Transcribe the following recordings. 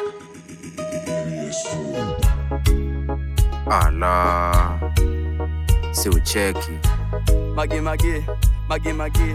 Ala, si ucheki Mage mage, mage mage.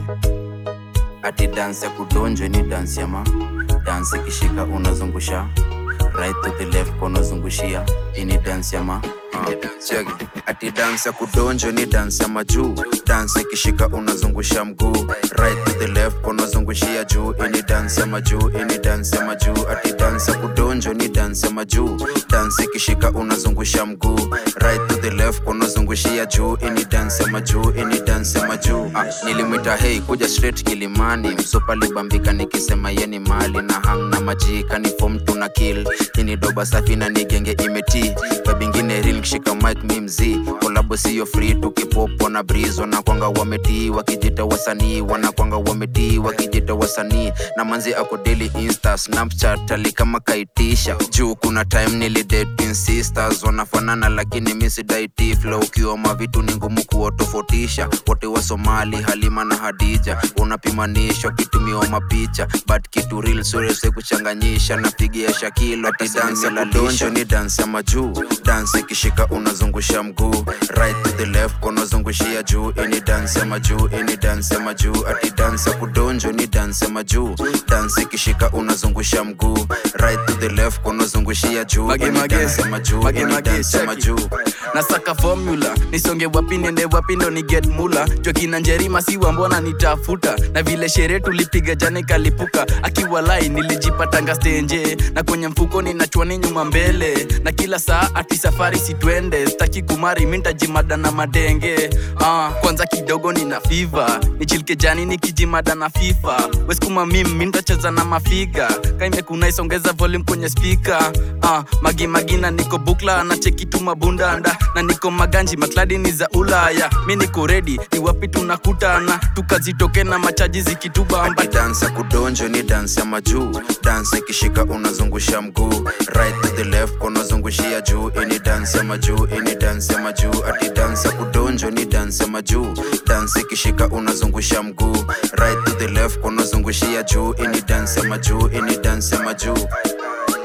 ati dansi ya kudonjwe ni dansi ya ma dansi ikishika unazungusha right to the left kwa unazungushia ini dansi ya ma Ah, check. ati dansi ya kudonjwe ni dansi ya majuu dansi ikishika unazungusha mguu right to the left kwa unazungushia juu ini dansi ya majuu ini dansi ya majuu ati dansi ya kudonjwe ni dansi ya majuu dansi ikishika unazungusha mguu right to the left kwa unazungushia juu ini dansi ya majuu ini dansi ya majuu ah, nilimwita hei kuja straight kilimani msupa libambika nikisema yeni mali na hang na majika ni fom tuna kill ini doba safi na nigenge imeti babingine ril kishika mic mi mzii kolabo siyo free tukipopo na breeze wanakwanga wametii wakijita wasanii wanakwanga wametii wakijita wasanii na manzi ako daily insta snapchat ali kama kaitisha juu kuna time nilidate sisters wanafanana lakini misidaiti flow ukiwa mavitu ni ngumu kuwatofautisha wote wa somali halima na hadija unapimanishwa kitumiwa mapicha but kitu real surese kuchanganyisha napigia shakilo ati dansi la donjo ni dansi ya majuu dansi ikishika unazungusha mguu right to the left kwa unazungushia juu ini dansi ya majuu ini dansi ya majuu ati dansi ya kudonjo ni dansi ya majuu dansi ikishika unazungusha mguu right to the left kwa unazungushia juu Mage, ini mage. dansi ya majuu Mage, ini mage, dansi ya check. majuu nasaka formula nisonge wapi niende wapi ndo ni get mula jokina njerima siwa mbona nitafuta na vile sherehe tulipiga jana kalipuka akiwa lai nilijipatanga stenje na kwenye mfuko ninachwani nyuma mbele na kila saa ati safari sitwende staki kumari mintajimada na madenge ah, kwanza kidogo nina fiva nichilike jani nikijimada na fifa weskuma mim mintacheza na mafiga kaimekuna isongeza volume kwenye spika ah, magi magina niko bukla na cheki tu mabundanda na niko maganji makladi ni za ulaya mi niko redi ni wapi tunakutana tukazitoke na machaji zikitubamba ati dansi ya kudonjo ni dansi ya majuu dansi ikishika unazungusha mguu right to the left kwa unazungushia juu ini dansi ya majuu ini dansi ya majuu ati dansi ya kudonjo ni dansi ya majuu dansi ikishika unazungusha mguu right to the left kwa unazungushia juu ini dansi ya majuu ini dansi ya majuu